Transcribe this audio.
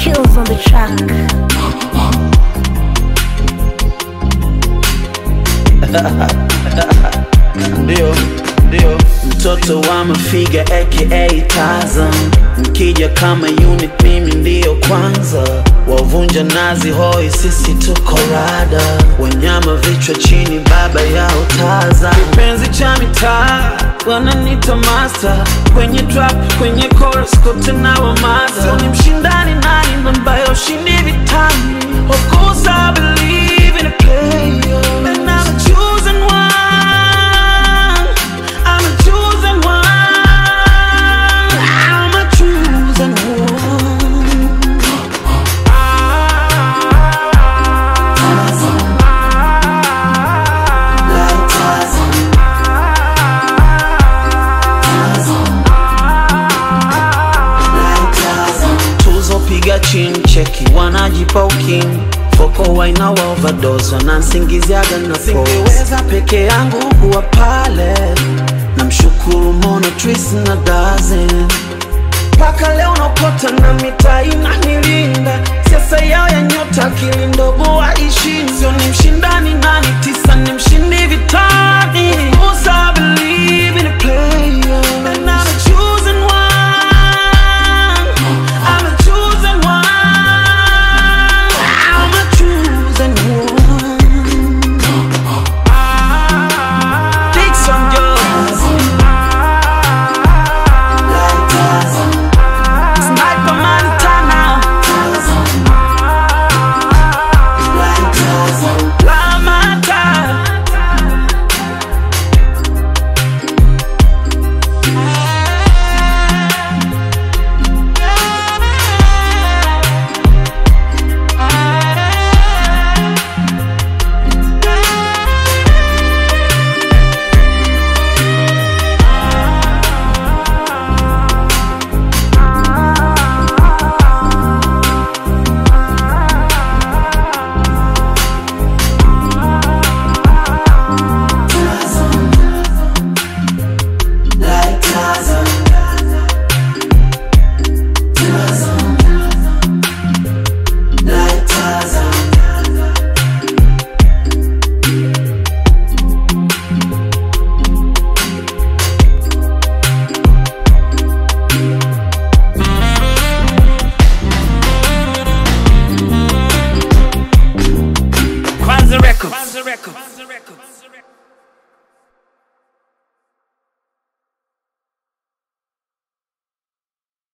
Chills on the track. ndio ndio mtoto wa mafiga aka Tarzan mkija kama unit mimi ndiyo kwanza wavunja nazi hoi sisi tuko rada wanyama vichwa chini baba yao Tarzan kipenzi cha mitaa wananita master kwenye trap kwenye chorus kote na wamaza so, ni mshindani nani ambaye ushindi vitani of course I believe in a player and I'm a chosen one I'm a chosen one. I'm a chosen one. Tuzo piga chini cheki wanajipa ukimwi foko waina wa overdose wanansingiziaga na singeweza peke yangu kuwa pale namshukuru Mona Tris na Dazen mpaka leo nakota na mitaa inanilinda siasa yao ya nyota akili ndogo waishi sio ni mshindani nani tisa ni mshindi vitani Musa